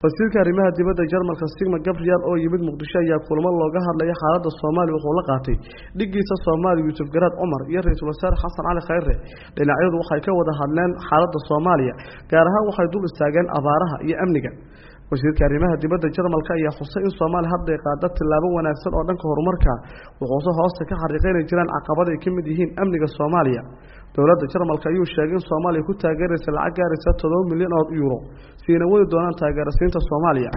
wasiirka arrimaha dibadda jarmalka sigma gabriel oo yimid muqdisho ayaa kulamo looga hadlaya xaaladda soomaaliya wuxuu la qaatay dhigiisa soomaaliya yuusuf garaad cumar iyo ra-iisul wasaare xasan cali khayre dhinacyadu waxay ka wada hadleen xaaladda soomaaliya gaar ahaan waxay dul istaageen abaaraha iyo amniga wasiirka arrimaha dibadda jarmalka ayaa xusay in soomaaliya hadday qaada tillaabo wanaagsan oo dhanka horumarka wuxuuse hoosta ka xariiqaynay jiraan caqabada ay ka mid yihiin amniga soomaaliya dowladda jarmalka ayuu sheegay in soomaaliya ku taageeraysa lacag gaaraysa todoba milyan oo yuuro siina wadi doonaan taageerasiinta soomaaliya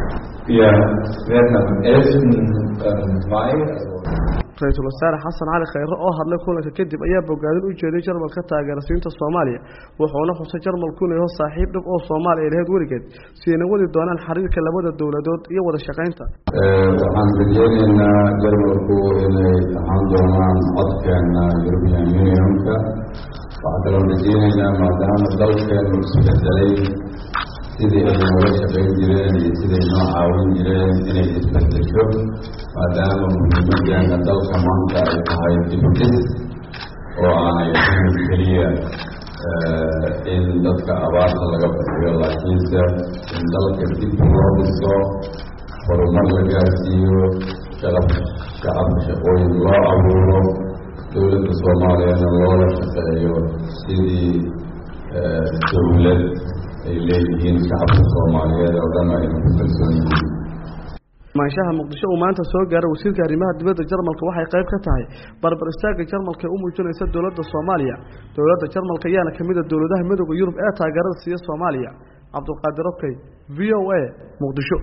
ra-iisul wasaare xasan cali khayre oo hadlay kulanka kadib ayaa bogaadin u jeeday jarmalka taageerasiinta soomaaliya wuxuuna xusay jarmalku inuu yaho saaxiib dhib oo soomaaliya ay lahayd weligeed siina wadi doonaan xiriirka labada dowladood iyo wada shaqaynta waxaan rajeyneynaa jarmalku inay ahaan doonaan codkeena european unionka waxaa kaloo rajeyneynaa maadaama dalkeenu isbedelay sidii ay nooga shaqayn jireen iyo siday noo caawin jireen inay isbedesho maadaama muhiimadeena dalka maanta ay tahay dibudhis oo aanay ahayn keliya in dadka abaarta laga bixiyo laakiinse in dalka dib loo dhiso horumar la gaarsiiyo shaqab shacabka shaqooyin loo abuuro dowladda soomaaliyana loola shaqeeyo sidii dowlad ay leeyihiin shacabka soomaaliyeed oo dhan ayna ku kalsoon yihiin maanshaha muqdisho uu maanta soo gaaray wasiirka arrimaha dibadda jarmalka waxay qayb ka tahay barbar istaagga jarmalka ee u muujinaysa dowladda soomaaliya dowladda jarmalka ayaana ka mid a dowladaha midooda yurub ee taageerada siiya soomaaliya cabdulqaadir okey v o a muqdisho